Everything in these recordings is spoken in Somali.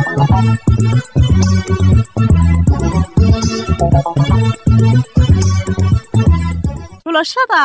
xulashada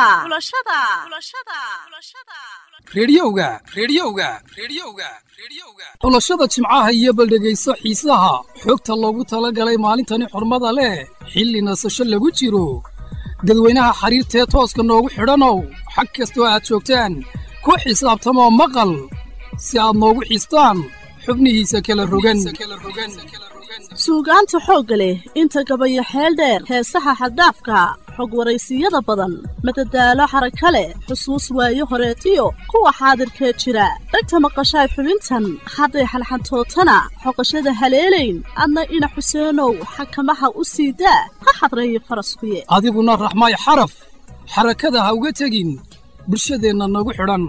rediyoga rediyoga rediyoga rediyoga xulashada jimcaha iyo baldhegayso xiisaha xogta loogu talagalay maalintani xurmada leh xilli nasasho lagu jiro dadweynaha xiriirtee tooska noogu xidhanow xag kastoo aad joogtaan ku xisaabtamoo maqal si aad noogu xistaan xubnihiisa kala rogan suugaanta xoogga leh inta gabaya xeel dheer heesaha xaddaafka xog waraysiyada badan madadaalo xaraka leh xusuus waayo horeetiyo kuwa xaadirkee jira dhegta maqashaay xubintan hadday xalxantootana xoqashada haleelayn adna ina xuseenow xakamaha u sii daa ha xadreeyo faraskuye adiguna raxmaay xaraf xarakada ha uga tegin bulshadeenna nagu xidhan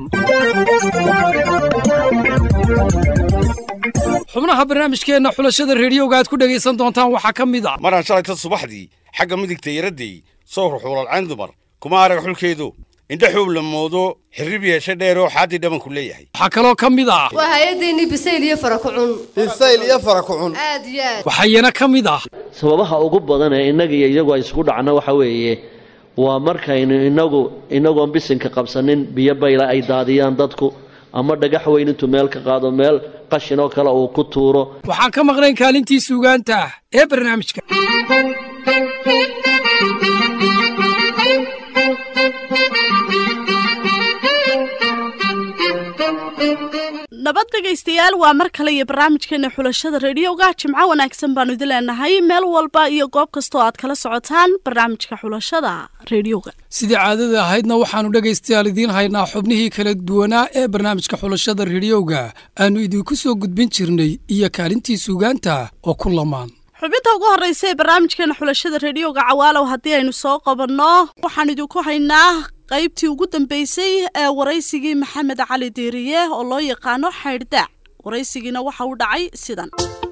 xubnaha barnaamijkeenna xulashada rediyoga aad ku dhegaysan doontaan waxaa ka mid a maraan shalayta subaxdii xagga midigta yaradday soo ruxuulalcayn dumar kuma arag xulkeedu indha xuub la moodo xirrib yeeshe dheeroo xaaddii dhabanku leeyahay waxaa kaloo ka mid ah waa hay-addeenii bisayl iyo fara kucun bisayl iyo fara kucun aad iyo aad waxayana ka mid ah sababaha ugu badan ee innaga iyo iyagu ay isku dhacno waxa weeye waa markaynu inagu inagoon bisinka qabsanin biyo bayla ay daadiyaan dadku ama dhagax weyn intuu meel ka qaado meel qashin oo kale uu ku tuuro waxaan ka maqnayn kaalintii suugaanta ee barnaamijka nabad dhegaystayaal waa mar kale iyo barnaamijkeena xulashada rediyoga jimco wanaagsan baanu idin leenahay meel walba iyo goob kastoo aad kala socotaan barnaamijka xulashada rediyoga sidii caadada ahaydna waxaannu dhegaystayaal idiin haynaa xubnihii kala duwanaa ee barnaamijka xulashada rediyoga aannu idinku soo gudbin jirnay iyo kaalintii suugaanta oo ku lamaan xubinta ugu horreysa ee barnaamijkeena xulashada rediyoga cawaalow haddii aynu soo qabanno waxaan idinku haynaa qaybtii ugu dambeysay ee waraysigii maxamed cali diiriye oo loo yaqaano xaydhdaac waraysigiina waxa uu dhacay sidan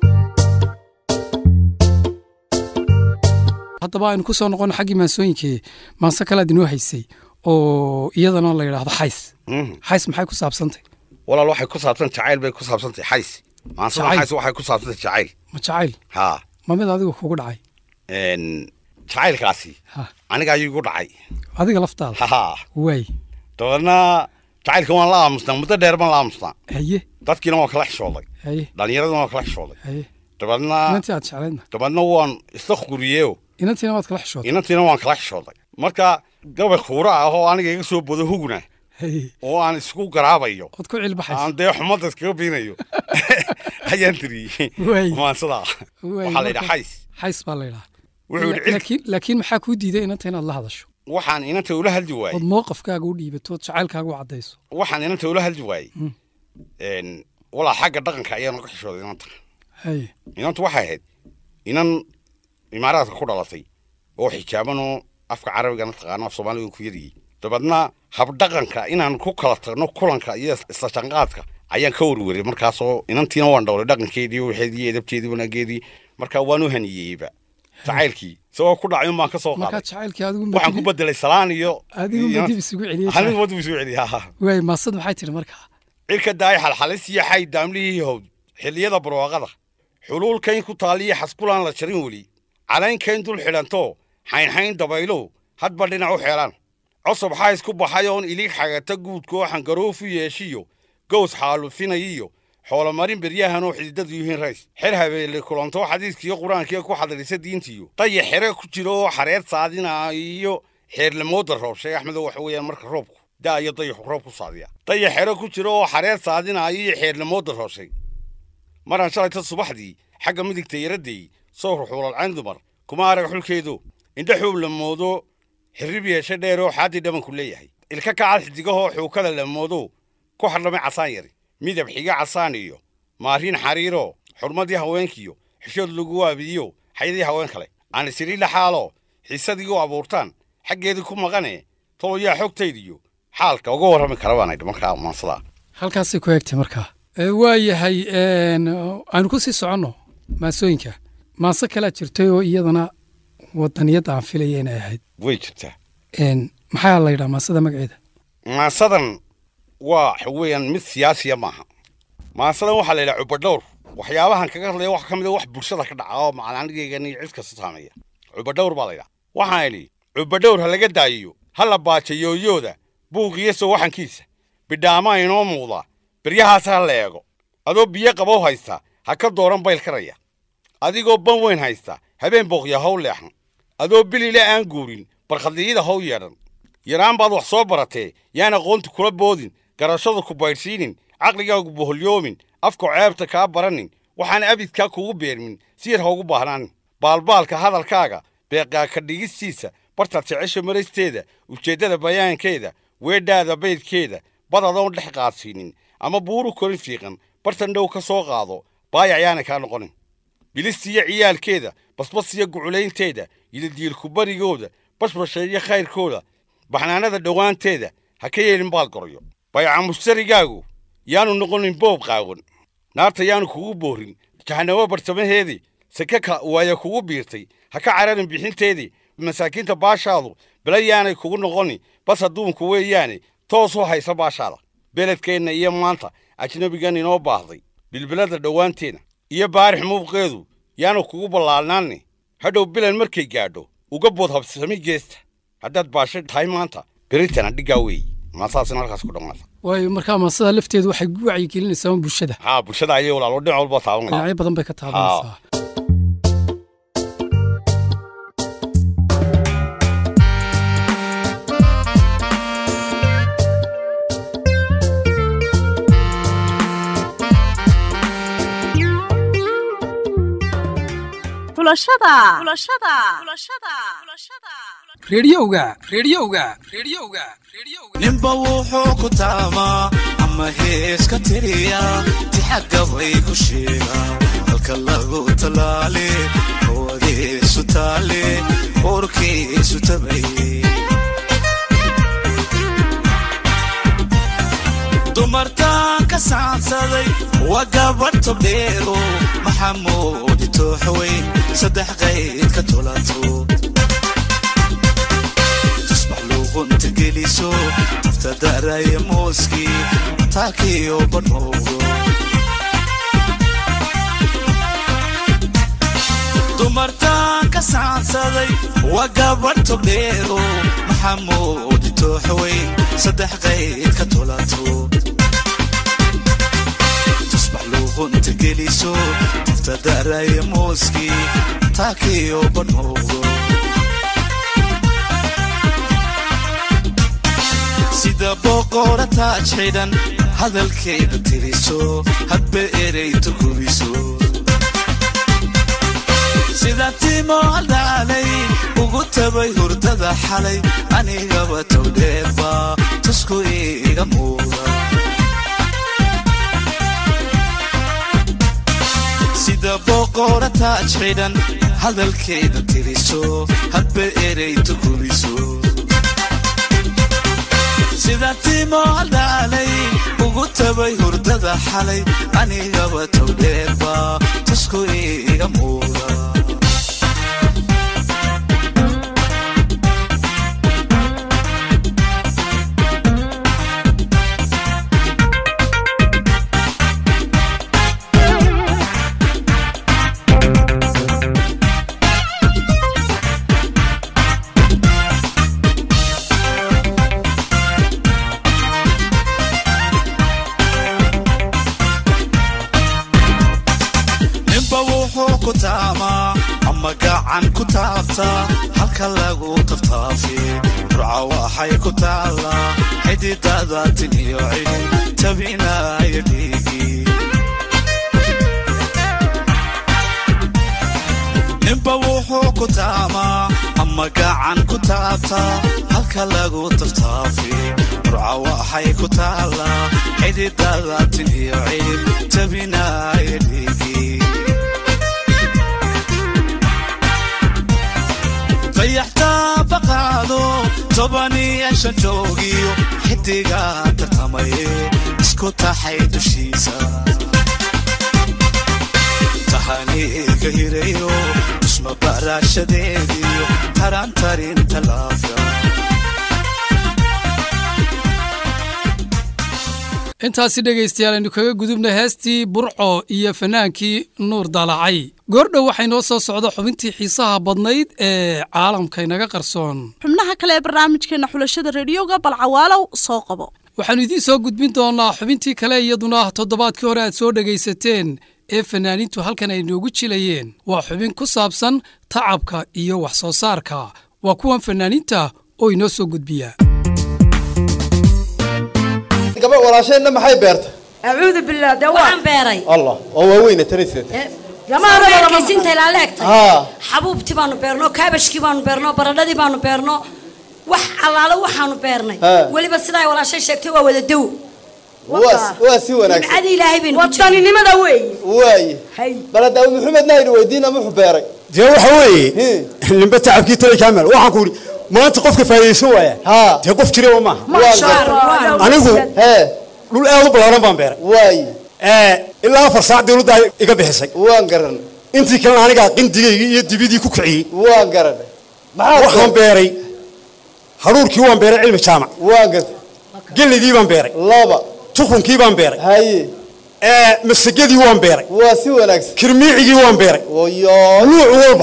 haddaba aynu ku soo noqono xaggii maansooyinkii maanse kalead inoo haysay oo iyadana la yidhaahdo xays xays maxay ku saabsantay walaal waxay ku saabsan jacayl bay ku saabsantay xays maansada Jacayl. xays waxay ku saabsantay jacayl ma jacayl haa ma mid adigu kugu dhacay Een, jacaylkaasi Ha. aniga ayuu igu dhacay adiga laftaada haha waay dabeedna jacaylka waan la aamusnaa muddo dheer baan la aamusnaa haye dadkiina waan kala xishooday haye dhallinyaradina waan kala xishooday haye dabeedna inantii aad jeclaydna dabeedna waan isla quriyeeo inantiina waad kala xishootay inantiina waan kala xishooday marka gabay khuura ah oo aniga iga soo bodo hugna haye oo aan isku garaabayo ood ku cilbaxaysa aan dee xumadda iskaga biinayo ayaan tiriyey Waay. maansadaa Waay, waxaa la yidhaa marka- xays xays baa la yidhaha wuxuu yidhi cid laakiin laakiin maxaa kuu diiday inanta inaad la hadasho waxaan inanta ula hadli waayey ood mowqafkaaga u dhiibato ood jacaylkaaga u caddayso waxaan inanta ula hadli waayey Een, walaa xagga dhaqanka ayaan uga xishooday inanta haye inantu waxay ahayd inan imaaraadka ku dhalatay oo xijaabanoo afka carabigana taqaano af soomaaliga ku yariyey dabeedna habdhaqanka inaan ku kala tagno kulanka iyo isla shanqaadka ayaan ka warwaray markaasoo inantiina waan dhowlay dhaqankeedii waxeedii edabteedii wanaageedii markaa waan u haniyeyba jacaylkii isagoo ku dhacay un baan ka soo markaa qaaday jacaylkii adigu waxaan ku bedelay salaan iyo adigunba dib isugu celiyey anigu dib isugu celiyay ha waay maasad maxay tihi markaa cirka daay xalxalis iyo xay daamlihii howd xilliyada barwaaqada xuluulkayn ku taaliya xaskulaan la jarin weli calaynkayn dul xidhanto xaynxayn dabaylow hadba dhinac u xeelaan cosob xays ku baxay oon ilig xagata guudkoo xangaroofu yeeshiyo gows xaalufinayiyo xoolomarin beryahanoo xididadu yihiin rays xer habeelle kulantoo xadiiskiyo qur-aankiyo ku xadirisa diintiyo daya xere ku jiro oo xareed saadina iyo xeerlamooda roob sheeg axmedo waxa weeyaan marka roobku daa iyo dayaxu roob ku saadiya daya xero ku jiro oo xareed saadinaayo iyo xeerlamooda rooshay maraan shalayta subaxdii xagga midigta yaradday soo ruxuulalcayn dumar kuma arag xulkeedu indha xuub la moodo xirrib yeeshe dheeroo xaaddii dhabanku leeyahay ilka kacal xidigahoo xuukada la moodo ku hadhamay casaan yari midab xiga casaan iyo maariin xariiroo xurmadii haweenkiyo xishood lagu waabiyo xayadii haween kale aan isiri laxaaloo xiisadii u abuurtaan xaggeedii ku maqane toloyaa xogtaydiyo xaalka uga warrami kara baan idhi markaa maansadaa halkaasay ku egtay markaa waa yahay aynu ku sii soconno maasooyinka maase kalaa jirtay oo iyadana wadaniyadda aan filaya inay ahayd way jirtaa maxaa la yidhaha maasada magaceeda maasadan waa waxa weeyaan mid siyaasiya maaha maasadan waxaa la yidhaha cubadhowr waxyaabahan kaga hadlaya wax ka mid a wax bulshada ka dhaca oo macalaanigaygan iyo cid kasta saameeya cubadhowr baa laydhaha waxaan idhi cubadhowr ha laga daayiyo ha la baaja yooyooda buuqiyo sawaxankiisa bidhaamaa inoo muuqda beryahaas ha la eego adoo biyo qabow haysta ha ka dooran bayl karaya adigoo ban weyn haysta habeen booqya how leexan adoo bilile aan guurin barkhadliyada how yeedhan yaraan baad wax soo baratee yaan aqoonta kula boodin garashadu ku baydhsiinin caqligaagu boholyoomin afku ceebta kaa baranin waxaan abidkaa kugu beermin si yar haugu baahnaanin baalbaalka hadalkaaga beeqaa ka dhigistiisa bartaad jecesha maraysteeda ujeeddada bayaankeeda weedhaada baydkeeda bad adoon dhex qaadsiinin ama buuru korin fiiqan bartan dhow ka soo qaado baayac yaana kaa noqonin bilistiyo ciyaalkeeda basbasiyo guculaynteeda yidadiilku barigooda bashbasheeyo khayrkooda baxnaanada dhowaanteeda ha ka yeelin baal goryo bayaca mushtarigaagu yaanu noqonin boob qaawan naarta yaanu kugu boorin jahanabo bartamaheedii sake ka waaya kugu biirtay ha ka cararin bixinteedii masaakiinta baashaadu bela yaanay kugu noqoni bas adduunku weeyaane toos u haysa baashaada beledkeenna iyo maanta ajnabigan inoo baahday bilbilada dhowaanteenna iyo baarix muuqeedu yaanu kugu ballaalnaanni hadhow bilan markay gaadho uga bood habsami geesta haddaad baasho tahay maanta beritana dhiggaa weeyi maasaasina halkaas ku dhammaata waayo markaa maasada lafteedu waxay gu wacyigelinaysaa bulshada haa bulshada ayay walaalo dhinac walba taabanaya dhinacyo badan bay ka taabanaysaa xulashada reediyowga reediyowga reediyowga reediyowga ninba wuxuu ku taamaa ama hees ka tiriya tixagga bay ku sheegaa halka lagu talaale hawadiisu taale uurkiisu tabaye dumartaan ka saansaday waa gabadh tobdheero maxamuudi tooxweyn saddex qayd ka tulato tusbax luuqunta geliso tafta daraya mooskii taakiyo badhowgo dumartaan ka saansaday waa gabadh tobdheero maxamuudi tooxweyn saddex qayd ka tulato tusbax luuqunta geliso tafta daraya mooskii taakiyo badhowgo sida boqora taaj xidhan hadalkeeda tiriso hadba erey turkubiso sida timo aldaalay ugu tabay hurdada xalay anigaba towdheerba tusku iiga muuda sida boqora taaj xidhan hadalkeeda tiriso hadba erey turkubiso sida timo aldaalay ugu tabay hurdada xalay anigaba towdheerba tusku iiga muuda ninba wuxuu ku taamaa ama gacan ku taabtaa halka lagu taftaafi burca waxay ku taallaa xididada tin iyo cili tabinaya dhiigi ninba wuxuu ku taamaa ama gacan ku taabtaa halka lagu taftaafi burca waxay ku taallaa xididada tin iyo cili tabinaya dhiigi dayaxtaa baqaado toban iyo shan joogiyo xidiga tartamaye isku taxay dushiisa tahaniiga hirayo dusma baraashadeediyo tarantarinta laafya intaasi dhegaystayaal aynu kaga gudubna heestii burco iyo fanaankii nuur dalacay goordhow waxay noo soo socda xubintii xiisaha badnayd ee caalamka inaga qarsoon xubnaha kale ee barnaamijkeena xulashada rediyoga balcawaalow soo qabo waxaannu idiin soo gudbin doonnaa xubintii kale iyaduna toddobaadkii hore aad soo dhegaysateen ee fanaaniintu halkan ay noogu jilayeen waa xubin ku saabsan tacabka iyo wax soo saarka waa kuwan fanaaniinta oo inoo soo gudbiya gabadh walaasheenna maxay beertay acuudu billah dee waa waxaan beeray allah oo waaweyna taniseed samaarkaysinta ilaa leegtay haa xabuubtii baanu beerno kaabashkii baanu beerno baradhadii baanu beerno wax allaale waxaanu beernay Haa. weliba sidaa walaashay sheegtay waa wada dow waa waa si wanaagsan nimcadii ilaahay baynu ku jirnay wadaninimada weeye waaye hay bal daawud maxamedna aynu weydiina muxuu beeray dee waxa weeye Hmm. nimbe tacabkii tali kaamel waxaan ku idhi maanta qofka faa'idaysan waaya haa dee qof jiraba maaha maasha gartay. allah anigu hee dhul aad u ballaaran baan beeray waaye ee ilaa afar saac dawladda iga bixisay waan garan intii kalena anigaa qindigaygii iyo dibidii ku kiciyey waan garan maxaa waxaan beeray haruurkii waan beeray cilmi jaamac waan gartay gelidii baan beeray laba tukunkii baan beeray haye ee masagadii waan beeray waa si wanaagsan kirmiicigii waan beeray wayo nuuc walba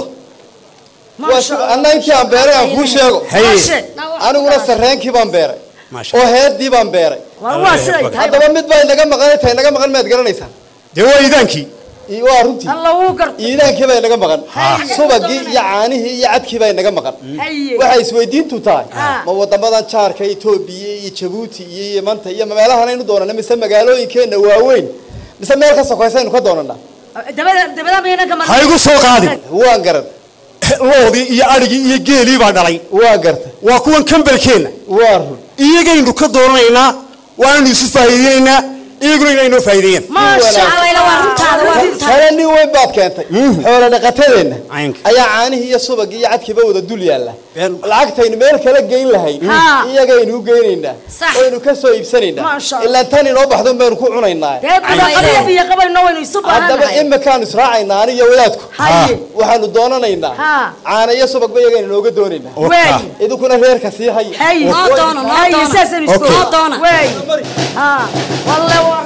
waa si anna intii aan beeray aan kuu sheego haye aniguna sarreenkii baan beeray maasha oo heedii baan beeray war waa siday tahay haddaba mid baa inaga maqan tahay inaga maqan maad garanaysaa dee waa idaankii Ii- waa runtii alla wuu gartay iidaankii baa inaga maqan subagii iyo caanihii iyo cadkii baa inaga maqan haye waxay isweydiintu tahay Ah. ma wadamadan jaarka etoobiya iyo jabuuti iyo yemanta iyo meelahan aynu doonana mise magaalooyinkeenna waaweyn mise meel ka sokaysa aynu ka doonanaa dabada dabada mayna ka ha igu soo qaadin waan garan loodii iyo adhigii iyo geelii baa dhalay waa gartay waa kuwan kambalkeenna waa run iyagaynu ka dooranaynaa waanaynu isu faa'iideynaynaa iyaguna inay noo faa'iideeyaan maasha allayla waa runtaada waa runtaada hale nin weyn baad keentay xoolo dhaqatadeenna Caynka. ayaa caanihii iyo subagii iyo cadkiiba wada dul yaalla Been- lacagtaynu meel kala geyn lahayn Ha. iyagaynu u geynaynaa Sax. waynu ka soo iibsanaynaa Maasha Allah. ilaa tan inoo baxdo baynu ku cunaynaa dee budaqadiya biyo qabayno waynu isu haddaba baahanahay imikaanu israacaynaa aniyo wadaadku haye waxaanu doonanaynaa Ha. caana iyo subagba iyagaynu nooga doonaynaa waaye idinkuna reerka sii haya haye noo doono noo haye doono saasaynu isku noo doona waaye ha walle waa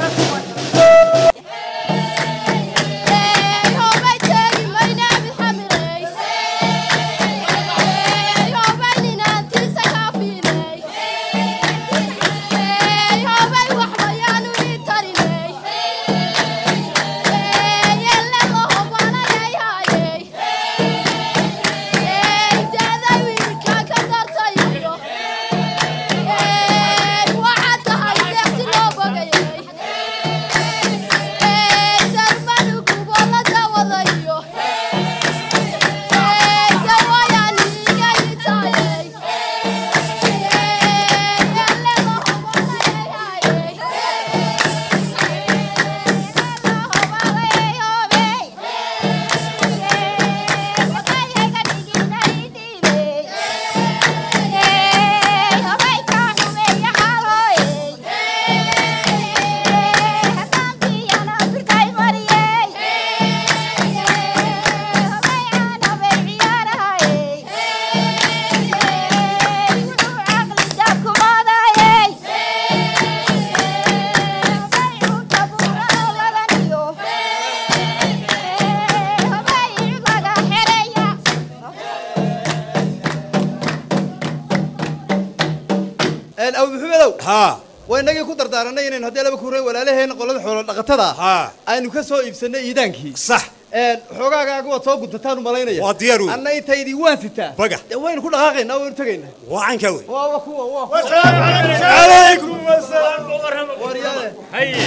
aw maxamedow haa waa inagii ku dardaaranay inaynu haddii laba kuureen walaalaheen qolada xoolo dhaqatada ah haa aynu ka soo iibsanay iidaankii sax xoogaaga waad soo guntataan u malaynaya waa diyaar wey anna intaydii waan sitaa baga dee waynu ku dhaqaaqaynaa waynu tegaynaa waa cankaa wey waa waa kuwa waa calaykum waryaale haye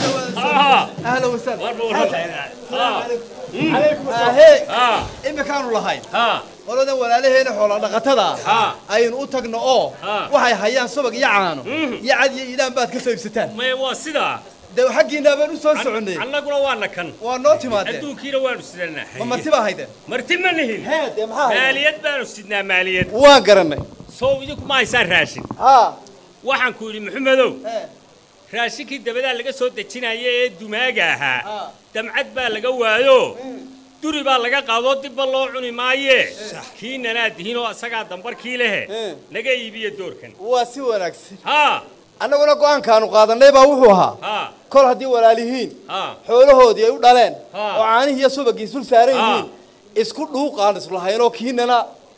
ahla wasahla ها ahee ها imikaanu lahayn ها qoladan walaalaheena xoolo dhaqatada ah ها aynu u tagno oo Ah. waxay hayaan subag iyo caano Mhm. iyo cad iyo iidaan baad ka soo iibsataan ما هو سيدا dee xaggiinaa baan u soo soconnay annaguna waana kan waa noo timaadeen adduunkiina waanu sidannaa ma marti baa haydeen marti ma nihin hee dee maxaa haydeen maaliyad baanu sidnaa maaliyad waan garannay sow idinku ma haysaan raashin haa waxaan ku yidhi maxamedow hee raashinkii dabadaa laga soo dejinaya ee dumaaga ahaa Ah. damcad baa laga waayo duri baa laga qaadoo dibba loo cuni maaye kiinanaa dihinoo isagaa dambarkii lehe Eh. naga iibiya doorkan waa si wanaagsan haa annaguna go-aankaanu qaadanay baa wuxuu ahaa ha kol haddii walaalihiin ha xoolahoodii ay u dhaleen Ha. oo caanihii iyo subagii isul saaran Ha. yihiin isku dhuuqaan islahaynoo kiinana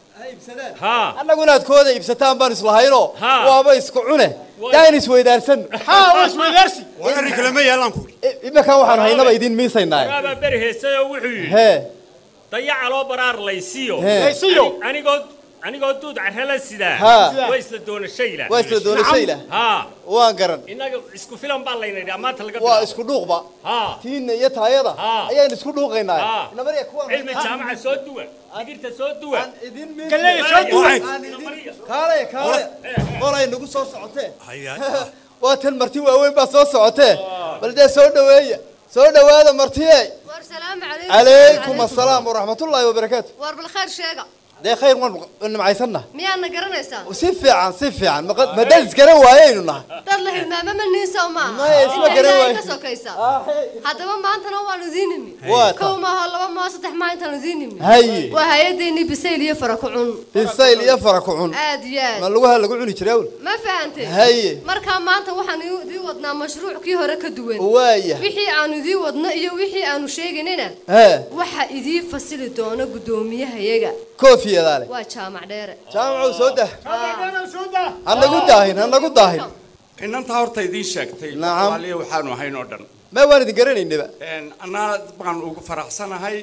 ha annagu inaad kooda iibsataan baan islahaynoo Ha. waaba isku cune daan isweydaarsan haa waa isweydaarsi war arrin kale ma yaalaan ku iminkan waxaanu haynaba idin miisaynaa waraabaa beri heesayoo wuxuu yidhi hee dayaca loo baraar laysiyo Hee. Laysiyo. Ani- anigoo anigoo duud carrala sidaa Ha. waa isla doonashayla waa isla doonashayla ha waan garan innaga isku filan baa layna yidhi maanta laga waa bilaabo. isku dhuuqba ha tiinna iyo taayada Ha. ayaan isku dhuuqaynaa Ha. inamariya kuwaan cilmi jaamaca soo duwa digirta soo duwa idin Galleyda soo duway. kaalaya kaalaya qolay nagu soo socotee Haya. waa tan marti waaweyn baa soo socotee bal dee soo dhaweeya soo dhawaada martiye war salaamu calaykum calaykum assalaam waraxmatullaahi wabarakaatu war bal khayr sheega dee khayr waan nimcaysanna miyaadna garanaysaa si fiican si fiican maqa- madad isgaran waayaynu nahay dad la hilmaamo ma niin soo maaha Maya, isma Inta garan ilaahay waayo. ka sokaysa haddaba maantana waanu idiin nimi Waa kow maaha laba maaha saddex maaha intaanu idiin nimi Haye. waa hay-adeennii bisayl iyo fara ku cun bisayl iyo fara ku cun aad iyo ma aad lugaha lagu cuni jiray awl ma fahantay Haye. markaa maanta waxaan iu- idiin wadnaa mashruuc kii hore ka duwan waaya wixii aanu idiin wadno iyo wixii aanu sheegaynina hee waxa idiin fasili doona guddoomiyahayaga koofiyadaa leh waa jaamac dheere jaamacow soo dah soo daa hanagu daahin hanagu daahin inantaa horta idiin sheegtay Nacam. soomaaliya waxaanu ahayn oo dhan ma waan idin garanaynaba Een, annaa baan ugu faraxsanahay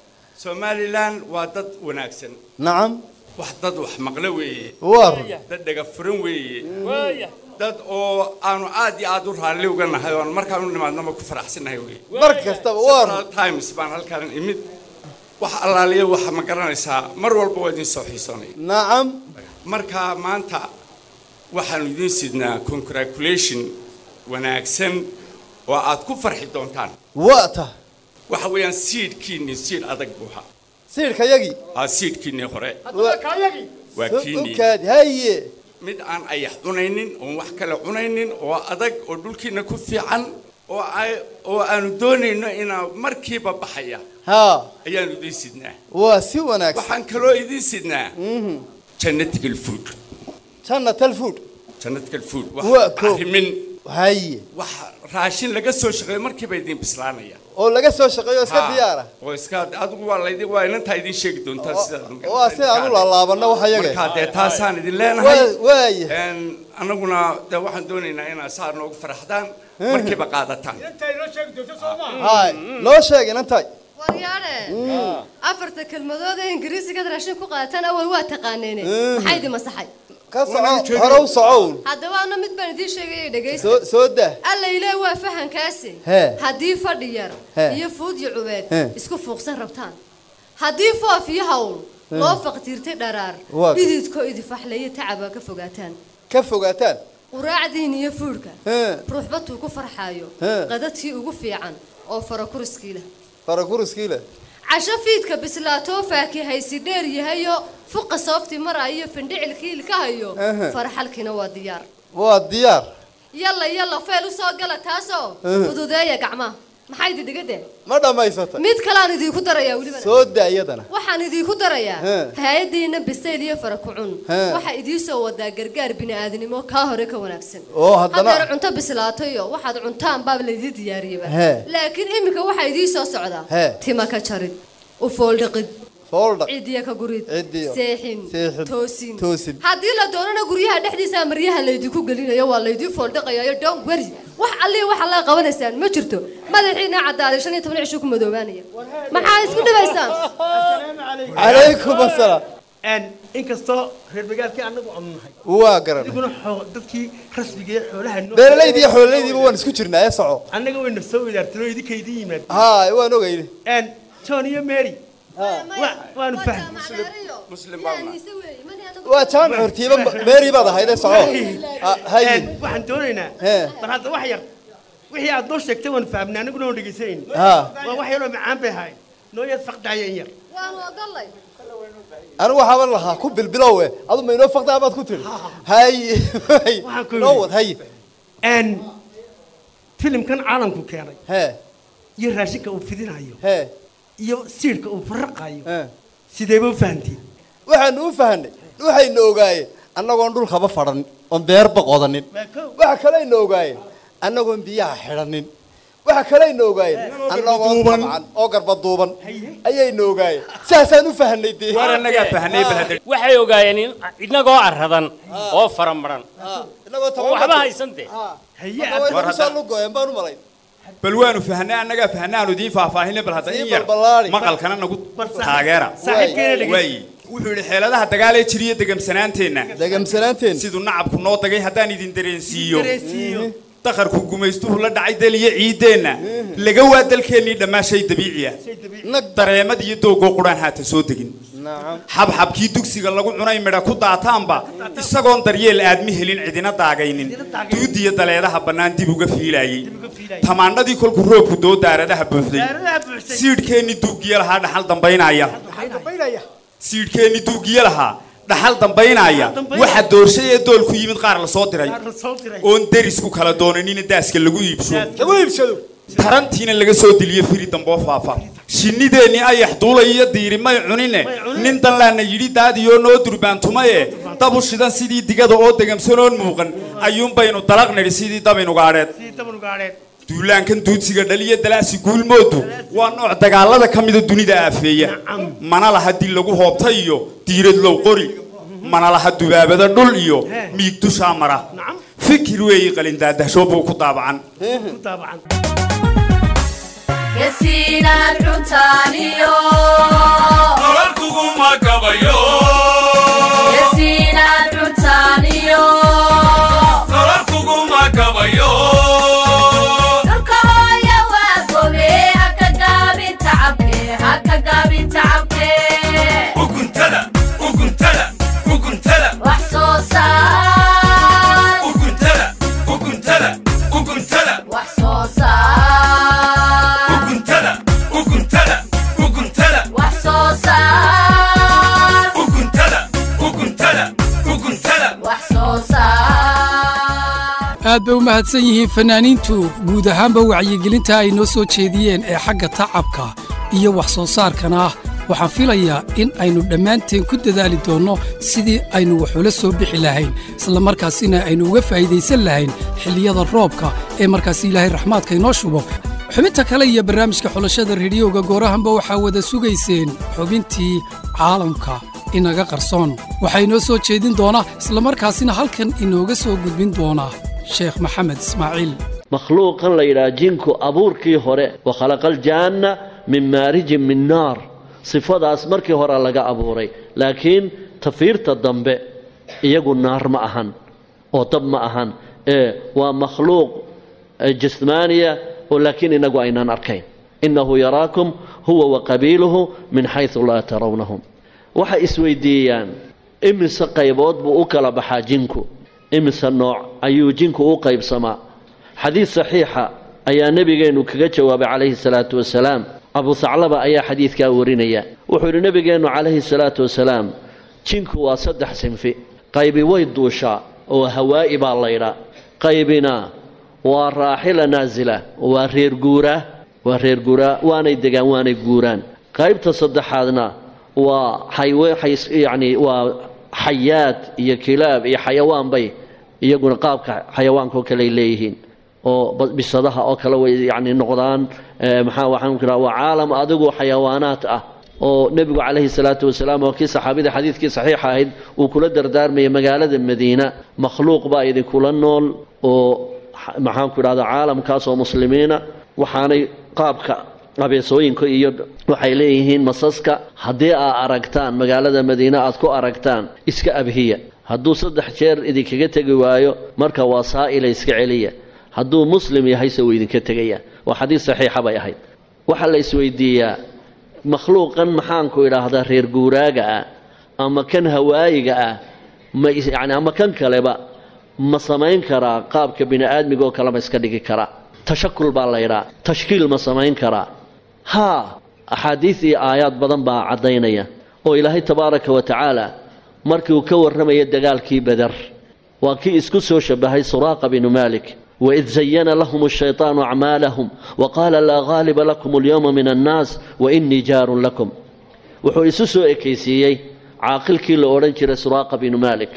somalilan waa dad wanaagsan nacam wax dad wax maqle weeye waa run dad dhega furan weeye waaya dad oo aanu aad iyo aad u raalli uga nahay oon markaan u nimaadnaba ku faraxsanahay weeye mar kastaba waa run Several times baan halkan imid wax allaaliya waxa ma garanaysaa mar walba waa idin soo xiisoonaya nacam marka maanta waxaanu idiin sidnaa congratulation wanaagsan oo aad ku farxi doontaan waa ta waxa weeyaan siidhkiinni siidh adag buu ahaa siirka yagii aa siidhkiinnii hore haddaba kaayagii waa kiinnii ukaadi haye mid aan ayax cunaynin oon wax kale cunaynin oo adag oo dhulkiina ku fiican oo ay- oo aanu doonayno inaa markiiba baxaya haa ayaanu idiin sidnaa waa si wanaagsan waxaan kaloo idiin sidnaa jannatical food jannatal food jannatical food Waa wax koob. arrimin haye wax raashin laga soo shaqeeyo markiiba idiin bislaanaya oo laga soo shaqeeyo iska Ha, diyaara oo iska adigu waa laydin waa inantaa idiin sheegi doontaa sidaad ma waa si aan u laalaabanno waxa yaga markaa dee taasaan idin leenahay Waa- waaya Een, annaguna dee waxaan doonaynaa inaad saa noogu faraxdaan markiiba qaadataan intay noo sheegi doonto soo maaha haay noo sheeg inantay waryaadhe afarta kelmadood ee ingiriisigaad raashin ku qaadataan awal waa taqaaneene maxaa idin masaxay ka soco hore u socown haddaba ana mid baan idiin sheegaya dhegaysta soo soo dah alla ilaa waa fahankaasi Hee. haddii fadhi yar Hee. iyo fuud iyo cubeed Hee. isku fuuqsan rabtaan haddii foof iyo hawl loo faqtiirtay dharaar Waa. dhididko idifaxleeyo tacaba ka fogaataan ka fogaataan quraacdiin iyo fuudhka Hee. ruuxbatuu ku farxaayo Hee. qadadkii ugu fiican oo farakuruskii leh farakuruskii leh casho fiidka bislaatoo faakihaysi dheer yahayo fuqa soofti maraayo findhicilkii ilkahayo Aha. farxalkiina waa diyaar waa diyaar yalla yalla feel usoo gala taasoo Aha. fududeeya gacmaha maxaa idin dhigadeen ma dhammaysatay mid kaleaan idiinku darayaa welibana soo daa iyadana waxaan idiinku darayaa He. hay-adiina bisayl iyo fara ku cun He. waxaa idiisoo wadaa gargaar bini'aadnimo kaa hore ka wanaagsan oo haddana haddeer cunto bislaatayo waxaad cuntaan baaba laydii diyaariyaba He. laakiin iminka waxaa idiisoo socdaa He. tima ka jarid u fooldhiqid fooldhaq cidiya ka gurid Cidiyo. seexin Seexin. toosin Toosin. haddii la doonana guryaha dhexdiisa maryaha laydinku gelinayo waa laydii fooldhiqayayo don't worry wax allii waxa laa qabanaysaan ma jirto madaxiina caddaaday shan iyo toban cisho ku madoobaanaya maxaa isku dhibaysaan calaykum assalaam Een, inkastoo reer magaalkii annagu aanu nahay waa garan adiguna xoo- dadkii rasmiga ee xoolaha noo- beeralaydi iyo xoolalaydiiba waan isku jirnaa ee soco annaga wayna soo wadaartay oo idinka idin yimaad haay waan ogayni Een, john iyo mary wa- waanu fahmay muslim baa una waa jaamac hortiiba meeri baad ahayd ee soco Ha- haye Een, waxaan doonaynaa Hee. bal hadda wax yar wixii aad noo sheegtay waanu fahmnay annaguna waan dhegaysanayna Ha. waa wax yaroo macaan bay ahayd noo yar faqdaya in yar waanu ogolay anigu waxaaban lahaa ku bilbilowe adu ma inoo faqdaa baad ku tiri haye Waxaan ku noo yidhi. wad haye Een, filimkan caalamku keenay hee iyo raashinka uu fidinayo hee iyo siirka uu faraqayo hee sideeba u fahantiin waxaanu u fahanay waxayna ogaayeen annagoon dhulkaba fadhanin oon beerba qodanin waxa kalayna ogaayeen annagoon biyaha xidhanin waxa kalayna ogaayeen annagoon tabcan oo garba duuban ayayna ogaayeen sidaasaan u fahnay dee war annagaa fahnay bal hadda waxay ogaayeen in inagoo aradan oo faramaran inagoo oo waxba haysan dee War hadda- lugoeen baan u malayn bal waanu fahnay annagaa fahnay aanu idiin faahfaahinay bal hadda in yar balballaari. maqalkana nagu taageera Saaxiibkeena dhegeysta. waayi wuxuu yidhi xeeladaha dagaal ee jiriya degamsanaanteenna degamsanaanteen siduu nacabku noo dagay haddaan idin dareensiiyo Dareensiiyo. dakharku gumaystuhu la dhacay daliya ciideenna laga waa dalkeennii dhammaa shay dabiici ah dareemad iyo doogoo quraan haatan soo degin xabxabkii dugsiga lagu cunay midha ku daataanba isagoon daryeel aadmi helin cidina daagaynin duudiya daleedaha bannaan dib uga fiilaayey tamaandhadii kolku roobku doo daaradaha buuxday siidhkeennii duugiya lahaa dhaxal dambaynaya siidhkeennii duugiya lahaa dhaxal dambaynaya waxa doorshay ee doolku yimid qaar la soo diray oon deris ku kala doonanina daaska lagu iibso lagu iibsado tarantiina laga soo deliyo firi damboo faafa shinnideennii ayax duulay iyo diiri may cunine nin danlaana yidhi daadiyoo noo durbaantumaye dabu shidan sidii digada oo degamsanoon muuqan ayuunbaynu dalaq nidhi sidii dabinugaadheed duulaankan duudsiga dhaliya dalaasi guulmoodu waa nooc dagaalada ka mida dunida aafeeya mana laha dil lagu hoobta iyo diirad low qori mana laha dubaabada dhul iyo miig dushaa mara fikir weeyi qalindaadahsho buu ku daabacan yasiinaad cuntaaniyo kuguma gabayo yasiinaad cuntaaniyo nolol kuguma gabayo dhulka hooya waa gobe haka gaabin tacabke haka gaabin tacabke uguntada uguntada uguntada wax soo saar uguntada uguntada uguntada wax soo saar uguntada uguntada uguntada wax soo saar uguntada uguntada uguntada wax soo saar aad bay u mahadsan yihiin fannaaniintu guud ahaanba wacyigelinta ay noo soo jeediyeen ee xagga tacabka iyo wax soo saarkana ah waxaan filayaa in aynu dhammaanteen ku dadaali doonno sidii aynu wax ula soo bixi lahayn isla markaasina aynu uga faa'iidaysan lahayn xilliyada roobka ee markaasi ilaahay raxmaadka inoo shubo xubinta kale iyo barnaamijka xulashada rediyoga goorahanba waxaa wada sugayseen xubintii caalamka inaga qarsoon waxaa inoo soo jeedin doona islamarkaasina halkan inooga soo gudbin doona sheekh maxamed ismaaciil makhluuqan la yidhaha jinku abuurkii hore wa khalaqaljaanna min maarijin min naar sifadaas markii hore laga abuuray laakiin tafiirta dambe iyagu naar ma ahan oo dab ma ahan ee waa makhluuq eh, jismaaniya oo laakiin inagu aynaan arkayn innahu yaraakum huwa wa qabiiluhu min xaysu laa tarawnahum waxay isweydiiyaan imise qaybood buu u kala baxaa jinku imise nooc ayuu jinku u qaybsamaa xadiid saxiixa ayaa nebigeennu kaga jawaabay calayhi salaatu wasalaam abu saclaba ayaa xadiidkaa warinaya wuxuu yidhi nebigeennu calayhi salaatu wasalaam jinku waa saddex sinfi qaybi way duushaa oo hawaa'i baa laydhaa qaybina waa raaxila naasila waa reer guuraa waa reer guuraa waanay degaan waanay guuraan qaybta saddexaadna waa xaywe xays- yacni waa xayaad iyo kilaab iyo xayawaan bay iyaguna qaabka xayawaanka oo kale ay leeyihiin oo ba- bisadaha oo kale way yacni noqdaan eh, maxaa waxaan ku waa caalam adigu xayawaanaad ah oo nebigu calayhi salaatu wasalaam oo kii saxaabida xadiidkii saxiixa ahayd uu kula dardaarmayay magaalada madiina makhluuq baa idinkula nool oo xa- maxaan ku idhahdaa caalamkaas oo muslimiina waxaanay qaabka abeesooyinka iyo waxay leeyihiin masaska haddii aad aragtaan magaalada madiine aad ku aragtaan iska abhiya hadduu saddex jeer idinkaga tegi waayo marka waa saa'ila iska celiya hadduu muslim yahayse wuu idinka tegaya waa xadiis saxiixa bay ahayd waxaa la isweydiiyaa makhluuqan maxaanku idhaahdaa reer guuraaga ah ama kan hawaayiga ah ma is- yacni ama kan kaleba ma samayn karaa qaabka bini aadmiga oo kale ma iska dhigi karaa tashakul baa la yidhaa tashkiil ma samayn karaa haa axaadiis iyo aayaad badan baa caddaynaya oo ilaahay tabaaraka wa tacaala markii uu ka warramaya dagaalkii badar waa kii isku soo shabahay suraaqa binu maalik waid zayana lahum ashaytaanu acmaalahum waqaala laa ghaaliba lakum alyowma min annaas wainii jaarun lakum wuxuu isu soo ekaysiiyey caaqilkii la odhan jiray suraaqa binu maalik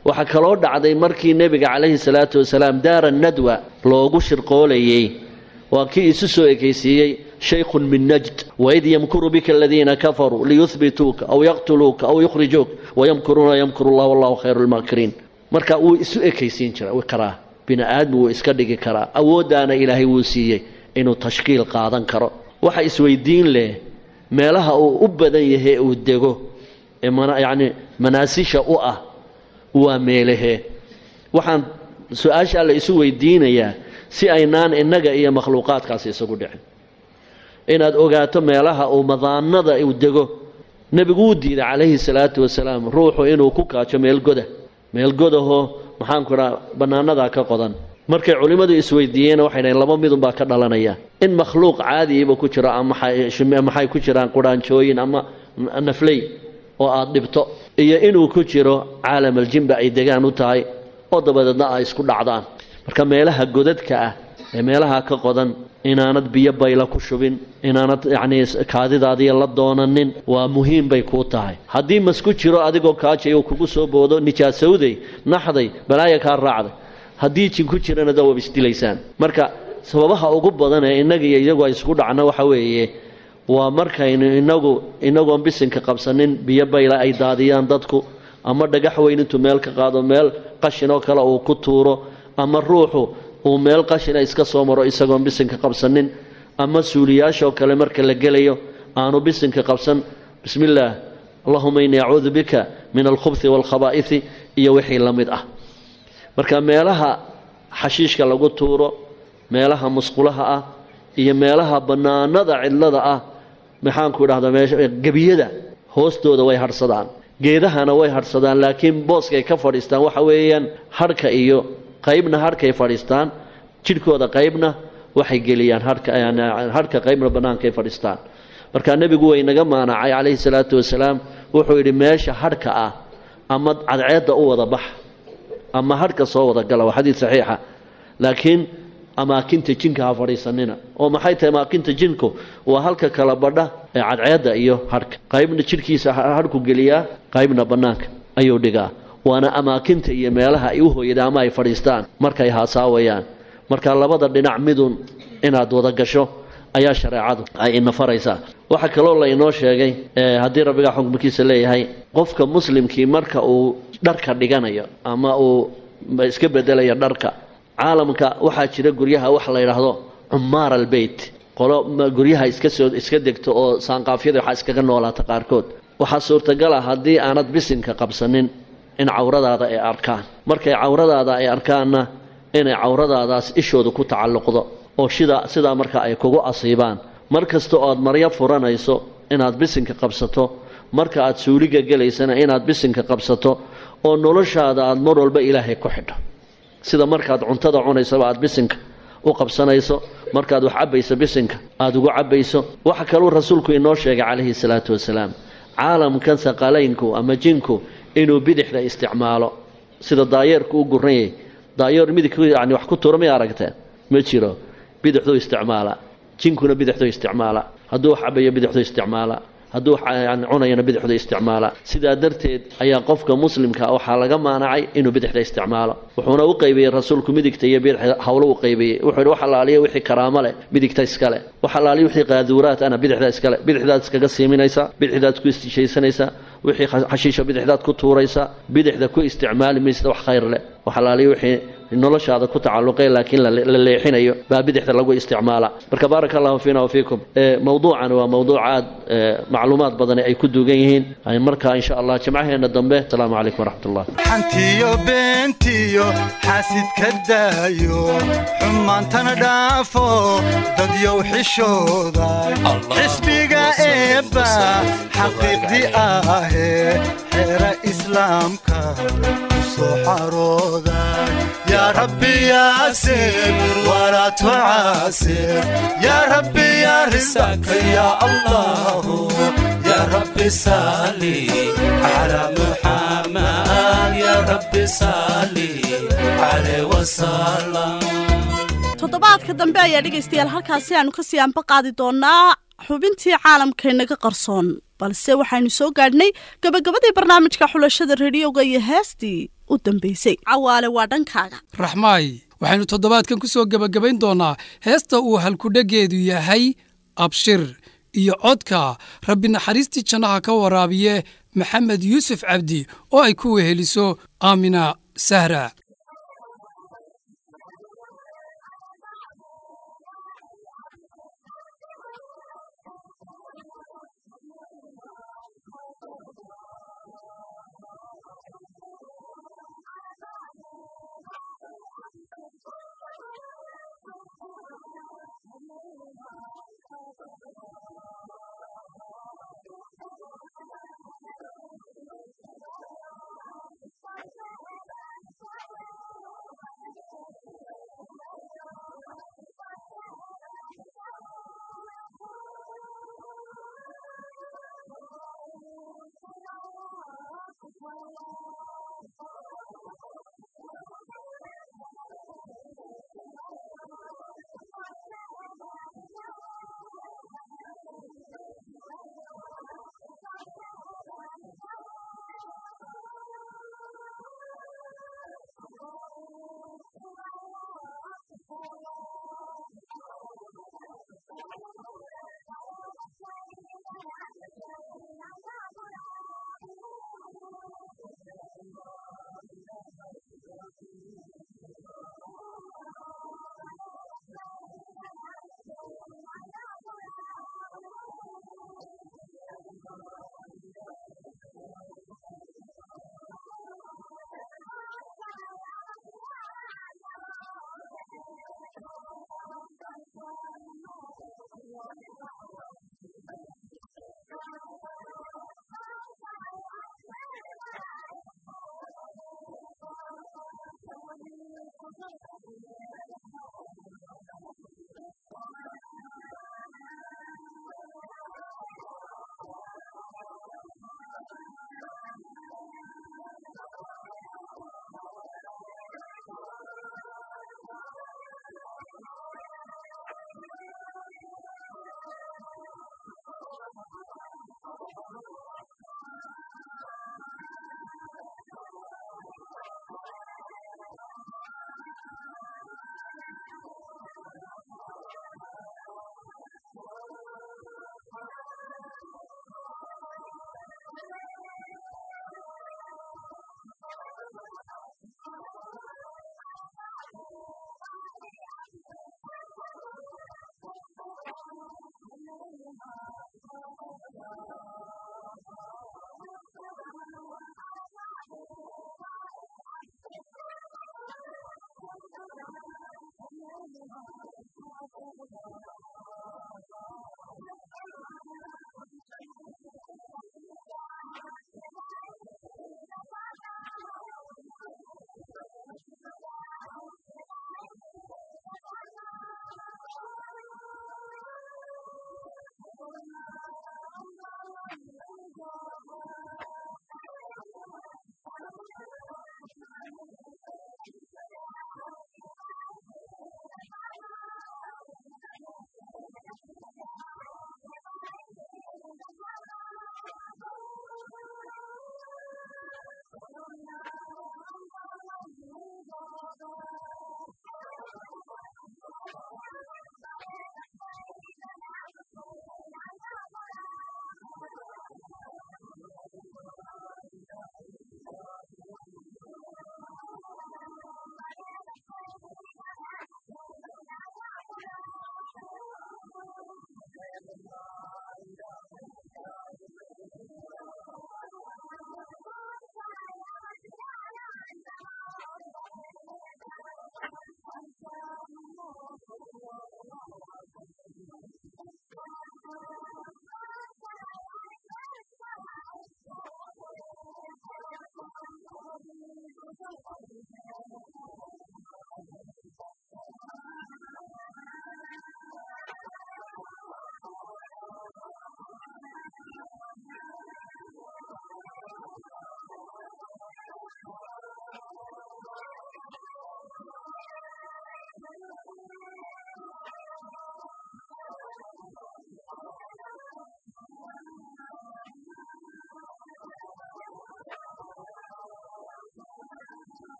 waxaa kaloo dhacday markii nebiga calayhi salaatu wasalaam daara nadwa loogu shirqoolayey waa kii isu soo ekaysiiyey shaykhun min najd waid yamkuru bika aladiina kafaruu liyuhbituuka aw yaqtuluuka aw yukhrijuuk wayamkuruuna yamkuru llah wallahu khayru lmaakiriin marka wuu isu ekaysiin jira karaa bini aadmi wuu iska dhigi karaa awooddaana ilaahay wuu siiyey inuu tashkiil qaadan karo waxa isweydiin leh meelaha uu u badan yahay uu dego ee yacni manaasisha u ah waa meelahee waxaan su-aashaa la isu weydiinayaa si aynaan innaga iyo makhluuqaadkaasi isagu dhicin inaad ogaato meelaha uu madaanada uu dego nebigu wuu diiday calayhi salaatu wasalaam ruuxu inuu ku kaajo meel goda meel godahoo maxaanku idhaa bannaanadaa ka qodan markay culimmadu isweydiiyeen waxay dhahen laba midunbaa ka dhalanaya in makhluuq caadiiba ku jiro ama maxay ku jiraan qudhaanjooyin ama nafley oo aad dhibto iyo inuu ku jiro caalamal-jinba ay degaan u tahay oo dabadeedna ay isku dhacdaan marka meelaha godadka ah ee meelaha ka qodan inaanad biyo bayla ku shubin inaanad yacnii kaadidaadiya la doonanin waa muhiim bay kuu tahay haddii masku jiro adigoo kaajay uu kugu soo boodo nijaasowday naxday balaaya kaa raacday haddii jin ku jirana da waab isdilaysaan marka sababaha ugu badan ee innaga iyo iyagu ay isku dhacno waxa weeye waa markaynu inagu inagoon bisinka qabsanin biyo bayla ay daadiyaan dadku ama dhagax weyn intuu meel ka qaado meel qashin oo kale uu ku tuuro ama ruuxu uu meel qashina iska soo maro isagoon bisinka qabsanin ama suuliyaashoo kale marka la gelayo aanu bisinka qabsan bismi illaah allahuma innii acuudu bika min alkhubhi waalkhabaa'ithi iyo wixii la mid ah marka meelaha xashiishka lagu tuuro meelaha musqulaha ah iyo meelaha bannaanada cidlada ah maxaanku idhahdaa meesha gebiyada hoostooda way hadhsadaan geedahana way hadhsadaan laakiin booskay ka fadhiistaan waxa weeyaan hadhka iyo qaybna hadhkay fadhiistaan jidhkooda qaybna waxay geliyaan hadhka qaybna bannaankay fadhiistaan marka nebigu way naga maanacay calayhi salaatu wasalaam wuxuu yidhi meesha hadhka ah ama cadceedda u wada bax ama hadhka soo wada gala waa xadiid saxiixa laakiin amaakinta jinka ha fadhiisanina oo maxay tahay amaakinta jinku waa halka kala badha ee cadceedda iyo hadhka qaybna jidhkiisa hadhku geliyaa qaybna bannaanka ayuu dhigaa waana amaakinta iyo meelaha ay u hooyadaan ama ay fadhiistaan markay haasaawayaan marka labada dhinac midun inaad wada gasho ayaa shareecadu ay ina faraysaa waxaa kaloo la inoo sheegay haddii rabbigaa xukmkiisa leeyahay qofka muslimkii marka uu dharka dhiganayo ama uu iska bedelayo dharka caalamka waxaa jira guryaha wax la yidhaahdo cumaar albeyt qolo guryaha iska soo iska degto oo saanqaafyada waxaa iskaga noolaata qaarkood waxaa suurtagal ah haddii aanad bisinka qabsanin in cawradaada ay arkaan markay cawradaada ay arkaanna inay cawradaadaas ishooda ku tacalluqdo oo shida sidaa marka ay kugu asiibaan mar kasta oo aad maryo furanayso inaad bisinka qabsato marka aad suuliga gelaysana inaad bisinka qabsato oo noloshaada aad mar walba ilaahay ku xidho sida markaad cuntada cunaysaba aad bisinka u qabsanayso markaad wax cabbayso bisinka aada ugu cabbayso waxa kaluu rasuulku inoo sheegay calayhi salaatu wasalaam caalamkan saqalaynku ama jinku inuu bidixda isticmaalo sida daayeerku u guran yahay daayeer midig yani wax ku tuura may aragteen ma jiro bidixduu isticmaala jinkuna bidixduu isticmaala hadduu wax cabayo bidixduu isticmaala hadduu yani cunayana bidixdu isticmaala sidaa darteed ayaa qofka muslimka waxaa laga maanacay inuu bidixda isticmaalo wuxuuna u qaybiyey rasuulku midigta iyo bidixda hawlo u qaybiyey wuxuu yidhi wax allaaliya wixii karaamo leh midigta iskale wax allaaliya wixii qaaduuraad ana bidixda iskale bidixdaad iskaga siiminaysaa bidixdaad ku istishaysanaysaa wixii xashiisha bidixdaad ku tuuraysaa bidixda ku isticmaali maysa wax khayr leh wax allaaliya wixii noloshaada ku tacalluqay laakiin la leexinayo baa bidixda lagu isticmaala marka baaraka allahu fiina wafiikum mowduucan waa mowduuc aad macluumaad badani ay ku duugan yihiin marka insha allah jimcaheena dambe asalaamu calaykum waraxmat ullah xantiyo beentiyo xaasidka daayo xumaantana dhaafo dadyow xishooda xisbiga eebba xaqiiqdi ahee xeera islaamka soo xarooda يا ربي يا سر ولا تعاسر يا ربي يا رزقك يا الله يا ربي صلي على محمد يا ربي صلي عليه وسلم toddobaadka dambe ayaa dhegaystayaal halkaasi aanu kasii anba qaadi doonaa xubintii caalamkaynaga qarsoon balse waxaynu soo gaadhnay gabagabadii barnaamijka xulashada rediyoga iyo heestii u dambaysay cawaale waa dhankaaga raxmaay waxaynu toddobaadkan ku soo gebagabayn doonnaa heesta uu halkudheggeedu yahay abshir iyo codka rabbi naxariistii jannaha ka waraabiye maxamed yuusuf cabdi oo ay ku weheliso aamina sahra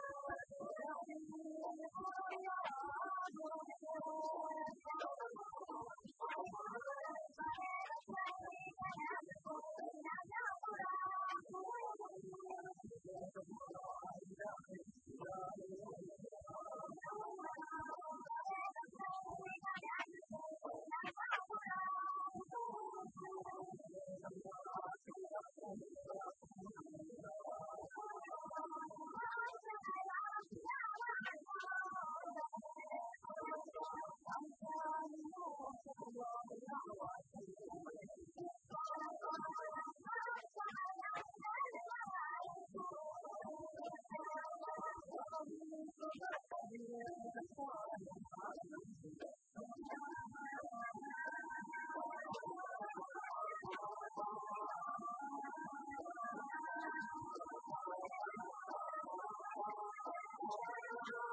Thank you.